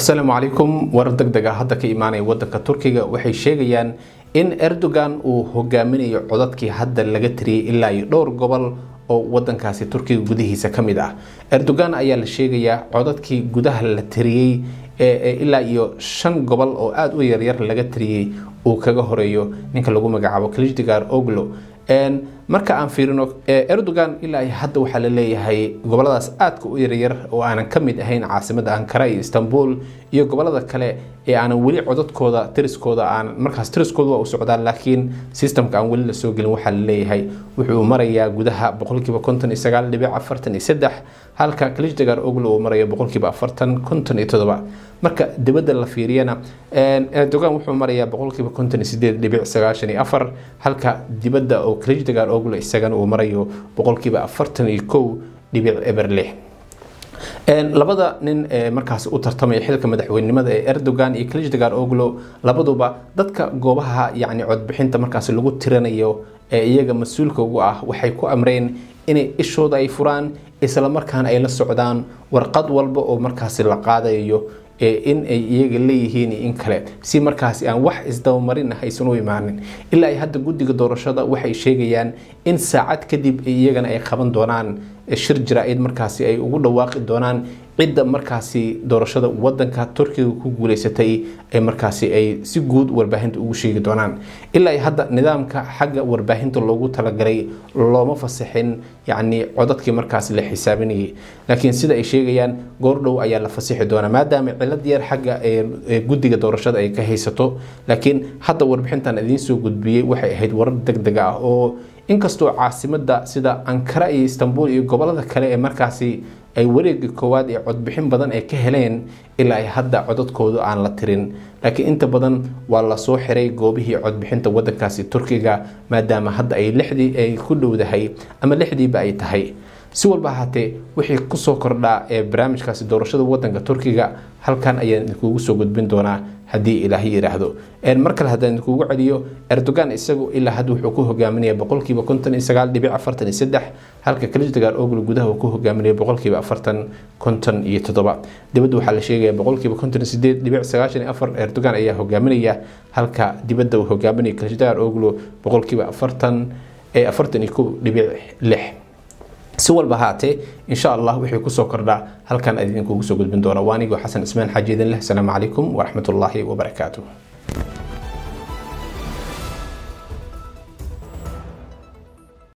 asalaamu calaykum warar deg deg ah hadda ka imaanaya wadanka turkiga waxay sheegayaan in erdogan uu hogaaminayo codadkii hadda laga tiriyey ilaa iyo dhowr gobol oo wadankaasi turkiga gudihiisa ka mid ah erdogan ayaa la sheegayaa codadkii gudaha la tiriyey ilaa iyo shan gobol oo aada u yaryar laga tiriyey uu kaga horeeyo ninka lagu magacaabo klijdigar oglo marka aan fiirino erdogan ilaa hadda waxaa la leeyahay goboladaas aadka u yaryar oo aanan ka mid ahayn caasimada ankara iyo istanbul iyo gobolada kale ee aanan weli codadkooda tiriskooda aan markaas tiriskooda waa u socdaan laakiin systemka aan weli lasoo gelin waxaa la leeyahay wuxuu marayaa gudaha boqolkiiba konton iyo sagaal dhibic afartan iyo saddex halka klijdagar oglo uu marayo boqolkiiba afartan konton iyo todoba marka dibadda la fiiriyana erdogan wuxuu marayaa boqolkiiba konton iyo sideed dhibic sagaashan iyo afar halka dibadda oo klijdagar oglo isagana uu marayo boqolkiiba afartan iyo kow dhibic eber lix labada nin ee markaasi u tartamaya xilka madaxweynenimada ee erdogan iyo klijdagar oglo labaduba dadka goobaha yacni codbixinta markaasi lagu tiranayo ee iyaga mas-uulka ugu ah waxay ku amreen inay ishooda ay furaan islamarkaana ay la socdaan warqad walba oo markaasi la qaadayo in ay iyaga leeyihiin in kale si markaasi aan wax isdabamarin ah aysan u imaanin ilaa ay hadda guddiga doorashada waxay sheegayaan in saacad kadib iyagana ay qaban doonaan shir jaraa'id markaasi ay ugu dhawaaqi doonaan cidda markaasi doorashada wadanka turkiga ku guuleysatay ee markaasi ay si guud warbaahinta ugu sheegi doonaan ilaa ay hadda nidaamka xagga warbaahinta loogu talagalay looma fasaxin yacni codadkii markaasi la xisaabinayay laakiin sida ay sheegayaan goordhow ayaa la fasixi doonaa maadaama cilad yar xagga ee guddiga doorashada ay ka haysato laakiin hadda warbixintan idiin soo gudbiyey waxay ahayd warar deg deg ah oo inkastoo caasimada sida ankara iyo istanbul iyo gobolada kale ee markaasi ay wareega koowaad ee codbixin badan ay ka heleen ilaa ay hadda codadkoodu aan la tirin laakiin inta badan waa lasoo xiray goobihii codbixinta wadankaasi turkiga maadaama hadda ay lixdii ay ku dhowdahay ama lixdiiba ay tahay si walba ahaatee wixii kusoo kordhaa ee barnaamijkaasi doorashada wadanka turkiga halkan ayaan idinkugu soo gudbin doonaa haddii ilaahay yidhaahdo mar kale haddaan idinkugu celiyo erdogan isagu ilaa hadda wuxuu ku hogaaminaya boqolkiiba konton iyo sagaal dhibic afartan iyo saddex halka klijdagar ogl gudaha uu ku hogaaminaya boqolkiiba afartan konton iyo toddoba dibadda waxaa la sheegaya boqolkiiba konton iyo sideed dhibic sagaashan iyo afar erdogan ayaa hogaaminaya halka dibadda uu hogaaminaya klijdagar oglo boqolkiiba afartan ee afartan iyo kow dhibic lix si walba haatee insha allah wixii kusoo kordhaa halkan idinkugu soo gudbin doona waa anigoo xasan ismaan xaaji idin leh asalaamu calaykum waraxmatullaahi wabarakaatuh